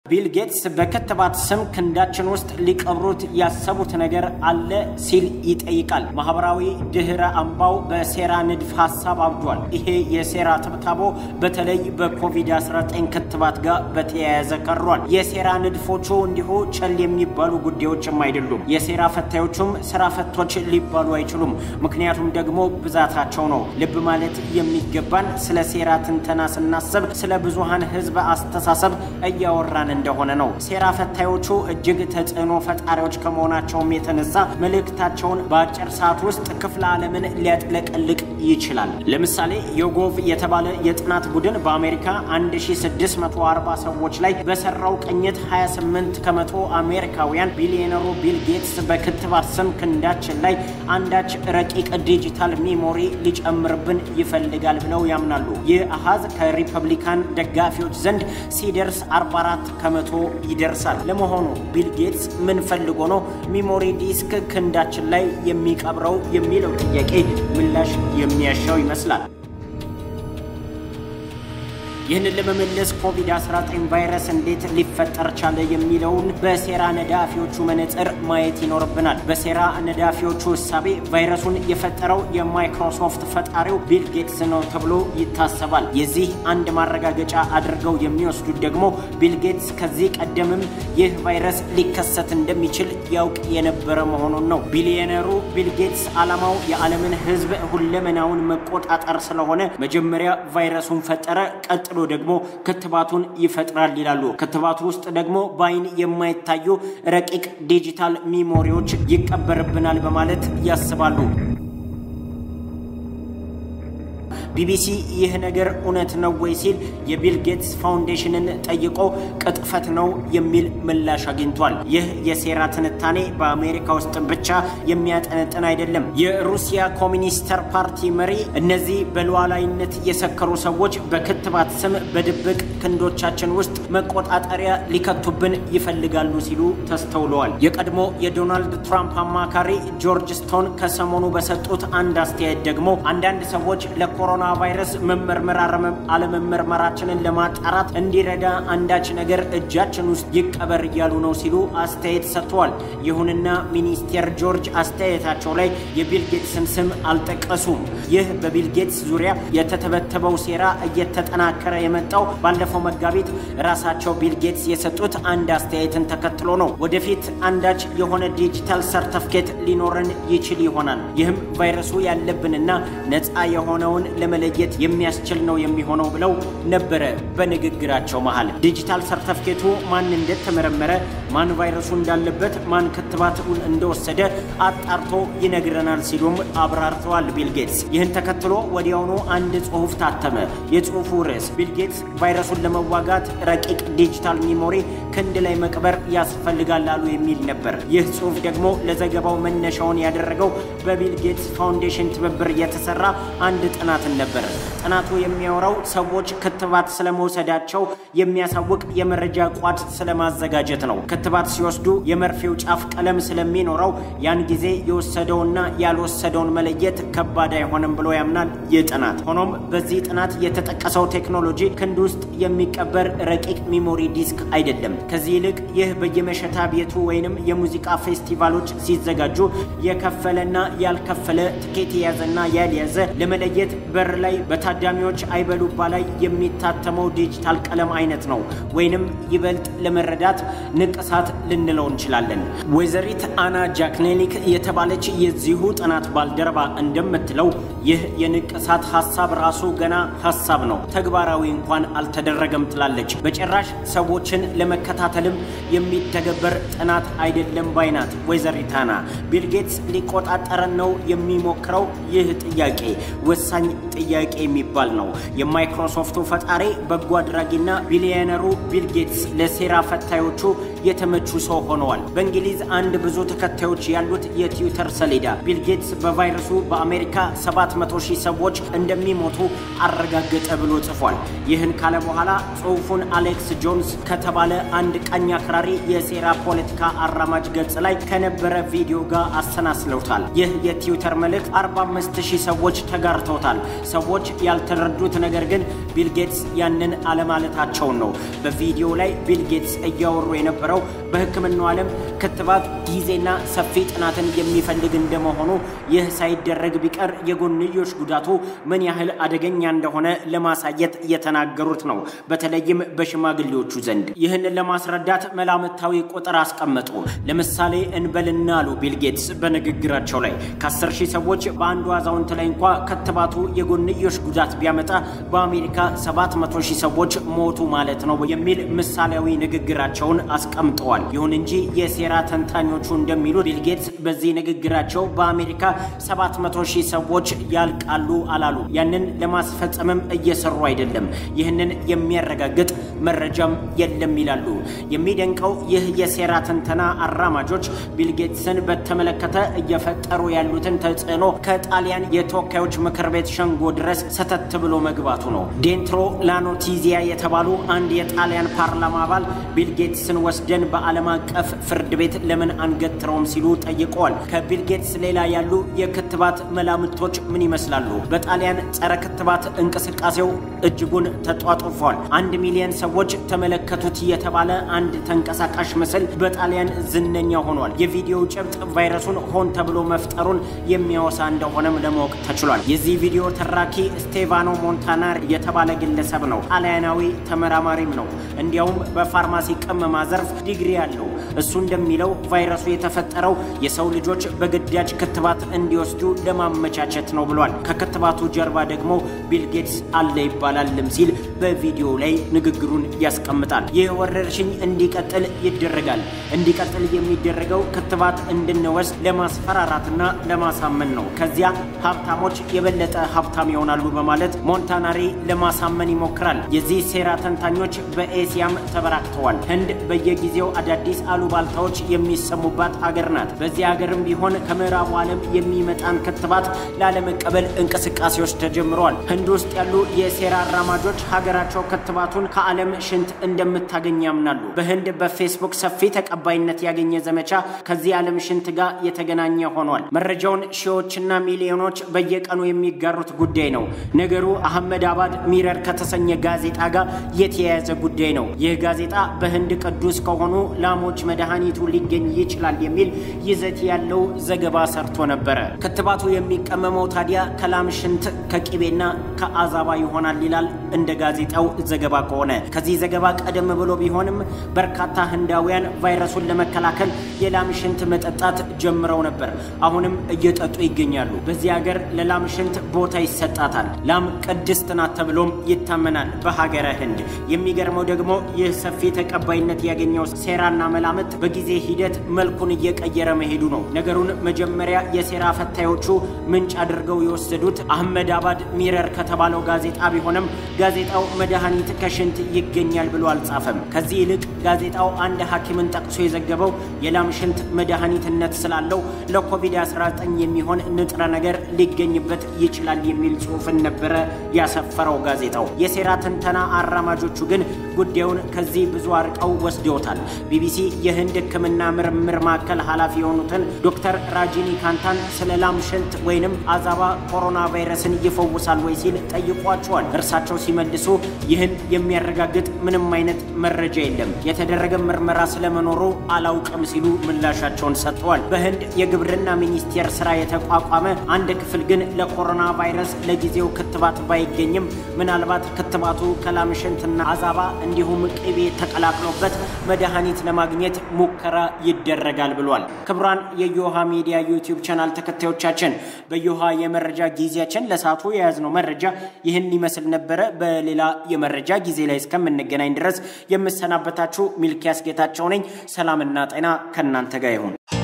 ቢል ጌትስ በክትባት ስም ክንዳችን ውስጥ ሊቀብሩት ያሰቡት ነገር አለ ሲል ይጠይቃል። ማህበራዊ ድህረ አምባው በሴራ ንድፍ ሀሳብ አብዷል። ይሄ የሴራ ትብታቦ በተለይ በኮቪድ-19 ክትባት ጋር በተያያዘ ቀሯል። የሴራ ንድፎቹ እንዲሁ ቸል የሚባሉ ጉዳዮችም አይደሉም። የሴራ ፈታዮቹም ስራ ፈቶች ሊባሉ አይችሉም። ምክንያቱም ደግሞ ብዛታቸው ነው። ልብ ማለት የሚገባን ስለ ሴራ ትንተና ስናስብ ስለ ብዙሃን ህዝብ አስተሳሰብ እያወራን እንደሆነ ነው። ሴራ ፈታዮቹ እጅግ ተጽዕኖ ፈጣሪዎች ከመሆናቸውም የተነሳ መልእክታቸውን በአጭር ሰዓት ውስጥ ክፍለ ዓለምን ሊያጥለቀልቅ ይችላል። ለምሳሌ ዮጎቭ የተባለ የጥናት ቡድን በአሜሪካ 1640 ሰዎች ላይ በሰራው ቅኝት 28 ከመቶ አሜሪካውያን ቢሊዮነሩ ቢል ጌትስ በክትባት ስም ክንዳችን ላይ አንዳች ረቂቅ ዲጂታል ሚሞሪ ሊጨምርብን ይፈልጋል ብለው ያምናሉ። ይህ አሃዝ ከሪፐብሊካን ደጋፊዎች ዘንድ ሲደርስ 44 ከመቶ ይደርሳል። ለመሆኑ ቢል ጌትስ ምን ፈልጎ ነው ሚሞሪ ዲስክ ክንዳችን ላይ የሚቀብረው የሚለው ጥያቄ ምላሽ የሚያሻው ይመስላል። ይህንን ለመመለስ ኮቪድ-19 ቫይረስ እንዴት ሊፈጠር ቻለ የሚለውን በሴራ ነዳፊዎቹ መነጽር ማየት ይኖርብናል። በሴራ ነዳፊዎቹ እሳቤ ቫይረሱን የፈጠረው የማይክሮሶፍት ፈጣሪው ቢል ጌትስ ነው ተብሎ ይታሰባል። የዚህ አንድ ማረጋገጫ አድርገው የሚወስዱት ደግሞ ቢል ጌትስ ከዚህ ቀደምም ይህ ቫይረስ ሊከሰት እንደሚችል ያውቅ የነበረ መሆኑን ነው። ቢሊዮነሩ ቢል ጌትስ ዓላማው የዓለምን ሕዝብ ሁለመናውን መቆጣጠር ስለሆነ መጀመሪያ ቫይረሱን ፈጠረ፣ ቀጥሎ ደግሞ ክትባቱን ይፈጥራል ይላሉ። ክትባቱ ውስጥ ደግሞ በአይን የማይታዩ ረቂቅ ዲጂታል ሚሞሪዎች ይቀበርብናል በማለት ያስባሉ። ቢቢሲ ይህ ነገር እውነት ነው ወይ ሲል የቢል ጌትስ ፋውንዴሽንን ጠይቆ ቅጥፈት ነው የሚል ምላሽ አግኝቷል። ይህ የሴራ ትንታኔ በአሜሪካ ውስጥ ብቻ የሚያጠነጥን አይደለም። የሩሲያ ኮሚኒስተር ፓርቲ መሪ እነዚህ በሉዓላዊነት የሰከሩ ሰዎች በክትባት ስም በድብቅ ክንዶቻችን ውስጥ መቆጣጠሪያ ሊከቱብን ይፈልጋሉ ሲሉ ተስተውለዋል። የቀድሞ የዶናልድ ትራምፕ አማካሪ ጆርጅ ስቶን ከሰሞኑ በሰጡት አንድ አስተያየት ደግሞ አንዳንድ ሰዎች ለኮሮና ቫይረስ መመርመር አለመመርመራችንን ለማጣራት እንዲረዳ አንዳች ነገር እጃችን ውስጥ ይቀበር እያሉ ነው ሲሉ አስተያየት ሰጥተዋል። ይሁንና ሚኒስቴር ጆርጅ አስተያየታቸው ላይ የቢል ጌትስን ስም አልጠቀሱም። ይህ በቢል ጌትስ ዙሪያ የተተበተበው ሴራ እየተጠናከረ የመጣው ባለፈው መጋቢት ራሳቸው ቢል ጌትስ የሰጡት አንድ አስተያየትን ተከትሎ ነው። ወደፊት አንዳች የሆነ ዲጂታል ሰርተፍኬት ሊኖረን ይችል ይሆናል። ይህም ቫይረሱ ያለብንና ነፃ የሆነውን ለመለየት የሚያስችል ነው የሚሆነው ብለው ነበረ በንግግራቸው መሃል። ዲጂታል ሰርተፍኬቱ ማን እንደተመረመረ፣ ማን ቫይረሱ እንዳለበት፣ ማን ክትባቱን እንደወሰደ አጣርቶ ይነግረናል ሲሉም አብራርተዋል ቢል ጌትስ። ይህን ተከትሎ ወዲያውኑ አንድ ጽሑፍ ታተመ። የጽሑፉ ርዕስ ቢል ጌትስ ቫይረሱን ለመዋጋት ረቂቅ ዲጂታል ሚሞሪ ክንድ ላይ መቅበር ያስፈልጋል አሉ የሚል ነበር። ይህ ጽሑፍ ደግሞ ለዘገባው መነሻውን ያደረገው በቢል ጌትስ ፋውንዴሽን ትብብር የተሰራ አንድ ጥናትን ነበር። ጥናቱ የሚያወራው ሰዎች ክትባት ስለመውሰዳቸው የሚያሳውቅ የመረጃ ቋት ስለማዘጋጀት ነው። ክትባት ሲወስዱ የመርፌው ጫፍ ቀለም ስለሚኖረው ያን ጊዜ የወሰደውና ያልወሰደውን መለየት ከባድ አይሆንም ብሎ ያምናል ይህ ጥናት። ሆኖም በዚህ ጥናት የተጠቀሰው ቴክኖሎጂ ክንድ ውስጥ የሚቀበር ረቂቅ ሚሞሪ ዲስክ አይደለም። ከዚህ ይልቅ ይህ በየመሸታ ቤቱ ወይንም የሙዚቃ ፌስቲቫሎች ሲዘጋጁ የከፈለና ያልከፈለ ትኬት የያዘና ያልያዘ ለመለየት በር ላይ በታዳሚዎች አይበሉባ ላይ የሚታተመው ዲጂታል ቀለም አይነት ነው። ወይንም ይበልጥ ለመረዳት ንቅሳት ልንለው እንችላለን። ወይዘሪት አና ጃክኔሊክ የተባለች የዚሁ ጥናት ባልደረባ እንደምትለው ይህ የንቅሳት ሀሳብ ራሱ ገና ሀሳብ ነው፣ ተግባራዊ እንኳን አልተደረገም ትላለች። በጭራሽ ሰዎችን ለመከታተልም የሚተገበር ጥናት አይደለም ባይናት ወይዘሪት አና። ቢል ጌትስ ሊቆጣጠረን ነው የሚሞክረው። ይህ ጥያቄ ወሳኝ ጥያቄ የሚባል ነው። የማይክሮሶፍቱ ፈጣሪ በጎ አድራጊና ቢሊዮነሩ ቢል ጌትስ ለሴራ ፈታዮቹ የተመቹ ሰው ሆነዋል። በእንግሊዝ አንድ ብዙ ተከታዮች ያሉት የትዊተር ሰሌዳ ቢል ጌትስ በቫይረሱ በአሜሪካ 700 ሺህ ሰዎች እንደሚሞቱ አረጋገጠ ብሎ ጽፏል። ይህን ካለ በኋላ ጽሑፉን አሌክስ ጆንስ ከተባለ አንድ ቀኝ አክራሪ የሴራ ፖለቲካ አራማጅ ገጽ ላይ ከነበረ ቪዲዮ ጋር አሰናስለውታል። ይህ የትዊተር መልእክት 45 ሺህ ሰዎች ተጋርተውታል። ሰዎች ያልተረዱት ነገር ግን ቢል ጌትስ ያንን አለማለታቸውን ነው። በቪዲዮ ላይ ቢል ጌትስ እያወሩ የነበረው በሕክምናው ዓለም ክትባት ጊዜና ሰፊ ጥናትን የሚፈልግ እንደመሆኑ ይህ ሳይደረግ ቢቀር የጎንዮሽ ጉዳቱ ምን ያህል አደገኛ እንደሆነ ለማሳየት የተናገሩት ነው። በተለይም በሽማግሌዎቹ ዘንድ ይህንን ለማስረዳት መላምታዊ ቁጥር አስቀመጡ። ለምሳሌ እንበልና አሉ ቢል ጌትስ በንግግራቸው ላይ ከ10 ሺህ ሰዎች በአንዱ አዛውንት ላይ እንኳ ክትባቱ የጎንዮሽ ጉዳት ቢያመጣ በአሜሪካ 700 ሺህ ሰዎች ሞቱ ማለት ነው የሚል ምሳሌያዊ ንግግራቸውን አስቀምጠዋል። ይሁን እንጂ የሴራ ተንታኞቹ እንደሚሉት ቢል ጌትስ በዚህ ንግግራቸው በአሜሪካ 700 ሺህ ሰዎች ያልቃሉ አላሉ። ያንን ለማስፈጸምም እየሰሩ አይደለም። ይህንን የሚያረጋግጥ መረጃም የለም ይላሉ። የሚደንቀው ይህ የሴራ ትንተና አራማጆች ቢል ጌትስን በተመለከተ እየፈጠሩ ያሉትን ተጽዕኖ ከጣሊያን የተወካዮች ምክር ቤት ሸንጎ ድረስ ሰተት ብሎ መግባቱ ነው። ዴንትሮ ላኖቲዚያ የተባሉ አንድ የጣሊያን ፓርላማ አባል ቢል ጌትስን ወስደን በዓለም አቀፍ ፍርድ ቤት ለምን አንገትረውም ሲሉ ጠይቀዋል። ከቢል ጌትስ ሌላ ያሉ የክትባት መላምቶች ምን ይመስላሉ? በጣሊያን ጸረ ክትባት እንቅስቃሴው እጅጉን ተጧጡፏል። አንድ ሚሊዮን ሰዎች ተመለከቱት የተባለ አንድ ተንቀሳቃሽ ምስል በጣሊያን ዝነኛ ሆኗል። የቪዲዮው ጭብጥ ቫይረሱን ሆን ተብሎ መፍጠሩን የሚያወሳ እንደሆነም ለማወቅ ተችሏል። የዚህ ቪዲዮ ተራኪ ስቴቫኖ ሞንታናር የተባለ ግለሰብ ነው። ጣሊያናዊ ተመራማሪም ነው። እንዲያውም በፋርማሲ ቅመማ ዘርፍ ዲግሪ አለው። እሱ እንደሚለው ቫይረሱ የተፈጠረው የሰው ልጆች በግዳጅ ክትባት እንዲወስዱ ለማመቻቸት ነው ብሏል። ከክትባቱ ጀርባ ደግሞ ቢል ጌትስ አለ ይባላልም ሲል በቪዲዮ ላይ ንግግሩን ያስቀምጣል። ይህ ወረርሽኝ እንዲቀጥል ይደረጋል። እንዲቀጥል የሚደረገው ክትባት እንድንወስድ ለማስፈራራትና ለማሳመን ነው። ከዚያ ሀብታሞች የበለጠ ሀብታም ይሆናሉ በማለት ሞንታናሪ ለማሳመን ይሞክራል። የዚህ ሴራ ተንታኞች በኤሲያም ተበራክተዋል። ህንድ በየጊዜው አዳዲስ አሉባልታዎች የሚሰሙባት አገር ናት። በዚህ ሀገርም ቢሆን ከምዕራቡ ዓለም የሚመጣን ክትባት ላለመቀበል እንቅስቃሴዎች ተጀምረዋል። ህንድ ውስጥ ያሉ የሴራ አራማጆች ሀገራቸው ክትባቱን ከዓለም ሽንት እንደምታገኝ ያምናሉ። በህንድ በፌስቡክ ሰፊ ተቀባይነት ያገኘ ዘመቻ ከዚህ ዓለም ሽንት ጋር የተገናኘ ሆኗል። መረጃውን ሺዎችና ሚሊዮኖች በየቀኑ የሚጋሩት ጉዳይ ነው። ነገሩ አህመድ አባድ ሚረር ከተሰኘ ጋዜጣ ጋር የተያያዘ ጉዳይ ነው። ይህ ጋዜጣ በህንድ ቅዱስ ከሆኑ ላሞች መድኃኒቱ ሊገኝ ይችላል የሚል ይዘት ያለው ዘገባ ሰርቶ ነበረ። ክትባቱ የሚቀመመው ታዲያ ከላም ሽንት ከቂቤና ከአዛባ ይሆናል ይላል እንደ ጋዜጣው ዘገባ ከሆነ። ከዚህ ዘገባ ቀደም ብሎ ቢሆንም በርካታ ህንዳውያን ቫይረሱን ለመከላከል የላም ሽንት መጠጣት ጀምረው ነበር። አሁንም እየጠጡ ይገኛሉ። በዚህ ሀገር ለላም ሽንት ቦታ ይሰጣታል። ላም ቅድስት ናት ተብሎም ይታመናል በሀገረ ህንድ። የሚገርመው ደግሞ ይህ ሰፊ ተቀባይነት ያገኘው ሴራና መላምት በጊዜ ሂደት መልኩን እየቀየረ መሄዱ ነው። ነገሩን መጀመሪያ የሴራ ፈታዮቹ ምንጭ አድርገው የወሰዱት አህመድ አባድ ሚረር ከተባለው ጋዜጣ ቢሆንም ጋዜጣው መድኃኒት ከሽንት ይገኛል ብሎ አልጻፈም። ከዚህ ይልቅ ጋዜጣው አንድ ሐኪምን ጠቅሶ የዘገበው የላም ሽንት መድኃኒትነት ስላለው ለኮቪድ-19 የሚሆን ንጥረ ነገር ሊገኝበት ይችላል የሚል ጽሑፍን ነበረ ያሰፈረው ጋዜጣው። የሴራ ትንተና አራማጆቹ ግን ጉዳዩን ከዚህ ብዙ አርቀው ወስደውታል። ቢቢሲ የህንድ ሕክምና ምርምር ማዕከል ኃላፊ የሆኑትን ዶክተር ራጂኒ ካንታን ስለ ላም ሽንት ወይንም አዛባ ኮሮና ቫይረስን ይፈውሳል ወይ ሲል ጠይቋቸዋል። እርሳቸው ሲመልሱ ይህን የሚያረጋግጥ ምንም አይነት መረጃ የለም፣ የተደረገ ምርመራ ስለመኖሩ አላውቅም ሲሉ ምላሻቸውን ሰጥተዋል። በህንድ የግብርና ሚኒስቴር ስራ የተቋቋመ አንድ ክፍል ግን ለኮሮና ቫይረስ ለጊዜው ክትባት ባይገኝም ምናልባት ክትባቱ ከላም ሽንትና አዛባ እንዲሁም ቅቤ ተቀላቅሎበት መድኃኒት ለማግኘት ሙከራ ይደረጋል ብሏል። ክቡራን የዮሃ ሚዲያ ዩቲዩብ ቻናል ተከታዮቻችን በዮሃ የመረጃ ጊዜያችን ለሰዓቱ የያዝነው መረጃ ይህን ይመስል ነበረ። በሌላ የመረጃ ጊዜ ላይ እስከምንገናኝ ድረስ የምሰናበታችሁ ሚልኪያስ ጌታቸው ነኝ። ሰላምና ጤና ከእናንተ ጋር ይሁን።